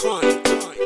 coin.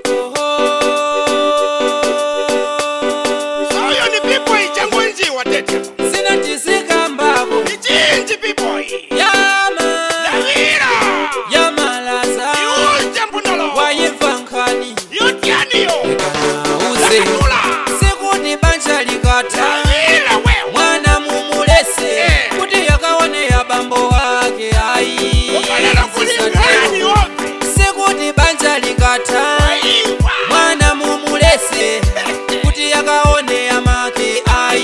Soyo ni people ichangu nji watete. sinatisika mbabo Ni chinji people. yama Lavira. yamalaza Yunje mbunolo. wayimva nkhani Yotiani yo. uze Lakatula. sikuti banja likata Lavira wewe. mwana mumulese Eh. kuti yakaone ya bambo wake ayi Ukalala kulingani wote. sikuti banja likata Aiwa. mwana mumulese kuti yakaone amake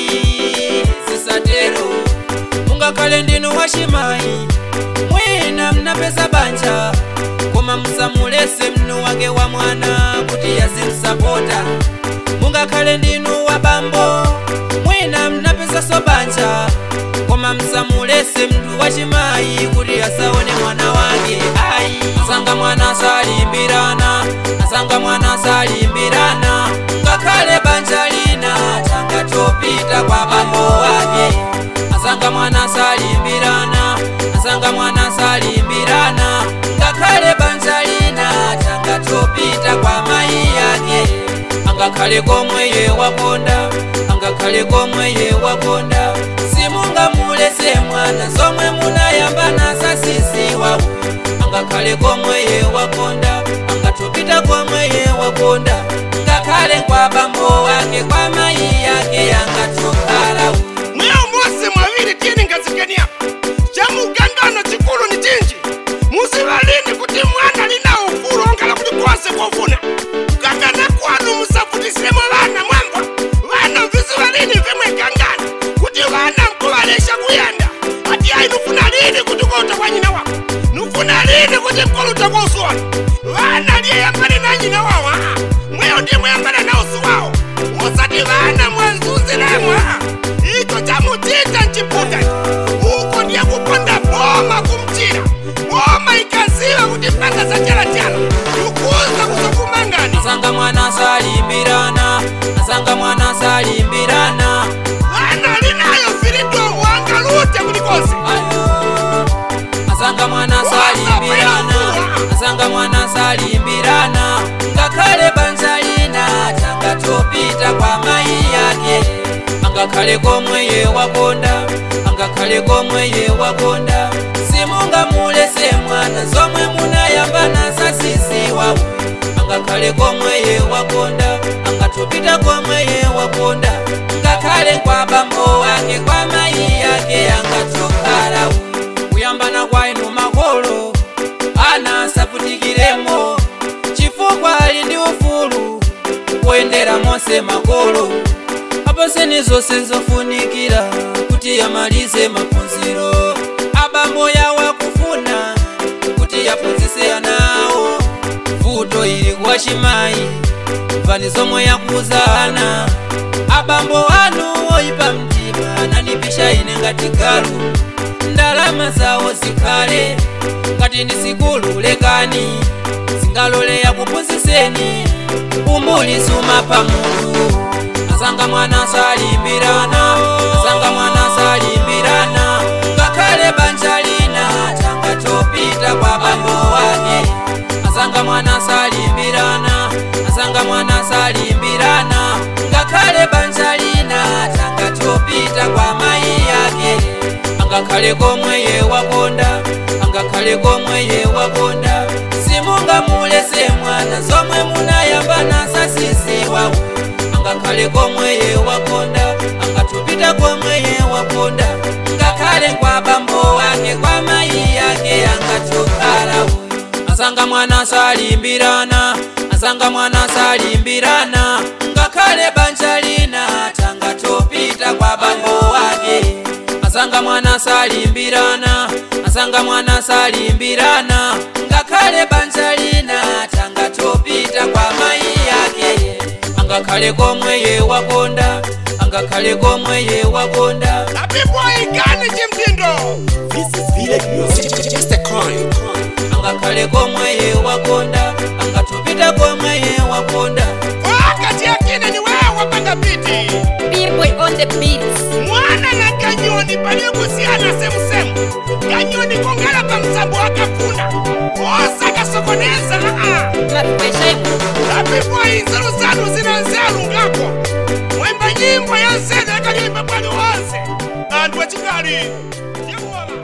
ayi zisatero mungakhale ndinu wachimayi mwina mnapeza banja koma musamulese mnu wake wa mwana kuti yazimsapota mungakhale ndinu wa bambo mwina mnapezaso banja koma msamulese mndu wachimayi kuti asaone mwana wake ayi asanga mwana salimbirana asanga mwana salimbirana ngakhale banja lina tangatopita kwa bambo wake asanga mwana salimbirana asanga mwana salimbirana ngakhale banja lina tangatopita kwa mayi yake angakhale komwe ye wakonda angakhale komwe ye wakonda simungamulese mwana zomwe munayambana sasisiwa angakhale komwe ye wakonda angatopita komwe ye wakonda ngakhale kwa bambo wake kwa mayi yake angatokhala mweyo mose mwaviri tini ngazikenia chamugangano chikulu ni chinji musivalini kuti mwana lina ufulu ongala kuti kwose kwofuna kukangana kwanu musavutisemo vana mwamba vana mvisivalini vimwe kangana kuti vana mkuvalesha kuyanda ati ayi nufuna lini kuti kota kwa nyina wako nufuna lini kuti mkoluta kwa usuwana vana liyeyambane na nyina wawo aa mweyo ndi mweyambana na usu wawo musati vana mwanzuzilemwa icho chamutita nchiputa uko ndiye kuponda boma kumchira boma ikaziva kuti mpanga zachalachala yukuza kuzokumangani asanga mwana salimbirana asanga mwana salimbirana vana linayo filido wangalute kulikose asanga mwana salimbirana asanga mwana salimbirana ngakhale banja lina tangatopita kwa mayi yake angakhale komwe ye wakonda angakhale komwe ye wakonda simungamulese mwana zomwe munayambana sasisiwa angakhale komwe ye wakonda angatopita komwe ye wakonda ngakhale kwa bambo wake kwa mayi yake angatokhala kuyambana kwainu makolo ana asavutikiremo chifukwa ali ndi ufulu kuyendera monse makolo aposeni zonse zofunikira kuti yamalize maphunziro abambo yawo akufuna kuti yaphunzise anawo vuto ili kwa chimayi mvani zomwe yakuza ana abambo anu oyipa mtima ananipisha ine ngati galu ndalama zawo zikhale ngati ndi sikulu lekani zingalole yakuphunziseni umbuli sumapha munthu asanga mwana salimbirana asanga mwana salimbirana ngakhale banja lina tangatopita kwa bambo wake asanga mwana salimbirana asanga mwana salimbirana ngakhale banja lina tangatopita kwa mayi yake angakhale komwe ye wakonda angakhale komwe ye wakonda simungamulese mwana zomwe munayambana sasisiwa angakhale komwe ye wakonda angatopita komwe ye wakonda ngakhale kwa bambo wake kwa mayi yake angatokhala asanga mwana salimbirana asanga mwana salimbirana ngakhale banja lina tangatopita kwa bambo wake asanga mwana salimbirana asanga mwana salimbirana ngakhale banja lina tangatopita kwa mayi yake angakhale komwe ye wakonda angakhale komwe ye wakonda apipoikani chimtindo This is Village Music. Just a coin. angakhale komwe ye wakonda angatopita komwe ye wakonda wakati akine ni wewe wapanga piti B-boy on the beats. mwana na kanyoni palikusiana semusemu kanyoni kongala pa msambo wakafuna osa kasokoneza aa mapipeshaibu apipwa inzeru zanu zina nzeru ngako mwimba nyimbo ya nzeru yakanyimba bwani wonse anthu achikali ndimuwala